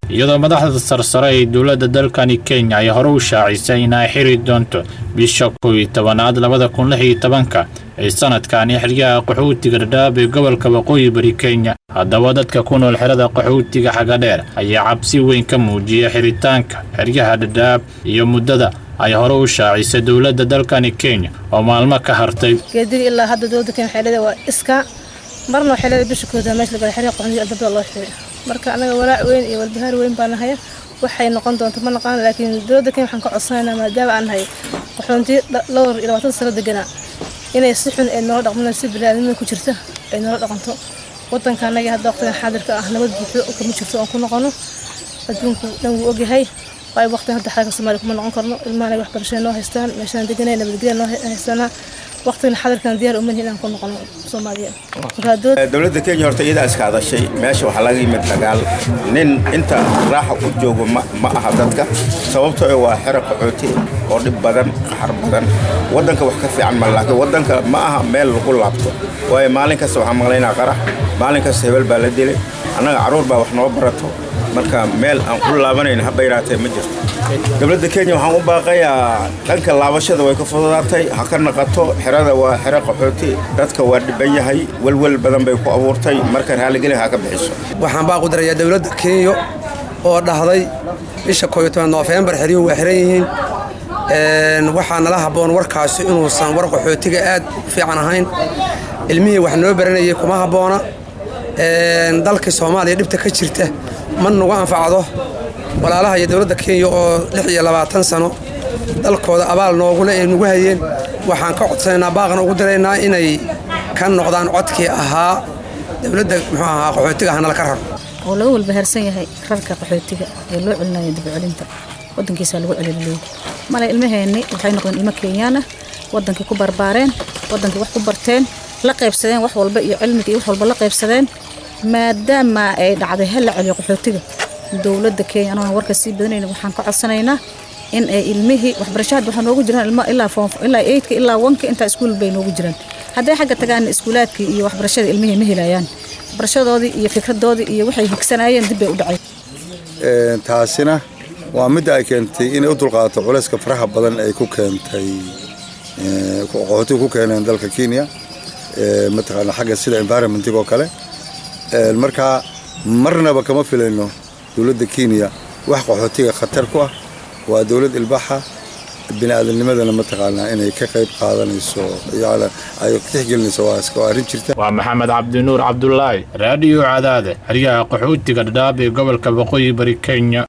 iyadoo madaxda sarsare ee dowladda dalkani kenya ay hore u shaacisay in ay xiri doonto bisha kow iyo tobanaad labada kun lix iyo tobanka ee sanadkani xeryaha qaxootiga dhadhaab ee gobolka waqooyi bari kenya haddaba dadka ku nool xerada qaxootiga xagadheer ayaa cabsi weyn ka muujiyay xiritaanka xeryaha dhadhaab iyo muddada ay hore u shaacisay dowladda dalkani kenya oo maalmo ka hartay geediga ilaa hadda dowladda kenya waxay leedahay waa iska marna waxay leedahay bisha kooda meesha la galay xeryaha qaxootiga albabada loo xiray marka anaga walaac weyn iyo walbahaar weyn baa nahaya waxay noqon doonto ma naqaan laakiin dowladda kenya waxaan ka codsanaynaa maadaama aan nahay qaxoonti dhowr iyo labaatan sano deganaa inay si xun ay noola dhaqmano si biniaadamada ku jirta ay noola dhaqanto wadanka anaga hadda waqtigan xaadirka ah nabad buuxdo kama jirto oon ku noqono adduunku dhan wuu ogyahay waayo waqtigan hadda xaalka soomaaliya kuma noqon karno ilmahanay waxbarashada noo haystaan meeshaan deganay nabadgelya noo haystaanaa waqtigan xaadirkan diyaar umahin inaan ku noqono soomaaliya dowladda kenya horta iyadaa iska hadashay meesha waxaa laga yimid dagaal nin inta raaxa ku joogo ma aha dadka sababtoo waa xero qaxooti oo dhib badan qaxar badan waddanka wax ka fiican ma laakiin waddanka ma aha meel lagu laabto waayo maalin kasta waxaan maqlaynaa qarax maalin kasta hebel baa la dilay annaga carruur baa wax noo barato marka meel aan ku laabanayn haba yaraatee ma jirto dowladda kenya waxaan u baaqayaa dhanka laabashada way ka fududaatay ha ka naqato xerada waa xero qaxooti dadka waa dhiban yahay welwel badan bay ku abuurtay marka raalligeli ha ka bixiso waxaan baa ku darayaa dowladda kenya oo dhahday bisha kooyo toban noofembar xeryuhu waa xiran yihiin waxaa nala habboon warkaasi inuusan war qaxootiga aad u fiican ahayn ilmihii wax noo baranayay kuma habboona dalkii soomaaliya dhibta ka jirta ma nagu anfacdo walaalaha iyo dowladda kenya oo lix iyo labaatan sano dalkooda abaal noogule ay nagu hayeen waxaan ka codsanaynaa baaqna ugu diraynaa inay ka noqdaan codkii ahaa dowladda muxuu ahaa qaxootiga hanala ka raro oo laga walbahaarsan yahay rarka qaxootiga ee loo celinaya dibcelinta wadankiisa lagu celilaleeyay male ilmaheenni waxay noqdeen ilmo kenyaana wadankii ku barbaareen wadankii wax ku barteen la qaybsadeen wax walba iyo cilmiga iyo wax walba la qaybsadeen maadaama ay dhacday hal la celiyo qaxootiga dowladda kenya anoona warka sii badanayna waxaan ka codsanaynaa in ay ilmihii waxbarasho hadda waxaa noogu jiraan ilmo ilaa foom ilaa eydka ilaa wanka intaa iskuul bay noogu jiraan hadday xagga tagaan iskuulaadkii iyo waxbarashada ilmihii ma helayaan waxbarashadoodii iyo fikradoodii iyo waxay higsanayeen dib bay u dhacay taasina waa midda ay keentay inay u dulqaadato culayska faraha badan ay ku keentay qaxootiga ku keeneen dalka kenya mataqaana xagga sida environmentig oo kale markaa marnaba kama filayno dowladda kenya wax qaxootiga khatar ku ah waa dowlad ilbaxa bini'aadamnimadana mataqaanaa inay ka qayb qaadanayso yani ay tixgelinayso waa arrin jirta waa maxamed cabdinuur cabdulaahi raadiyo cadaade xeryaha qaxootiga dhadhaab ee gobolka waqooyi bari kenya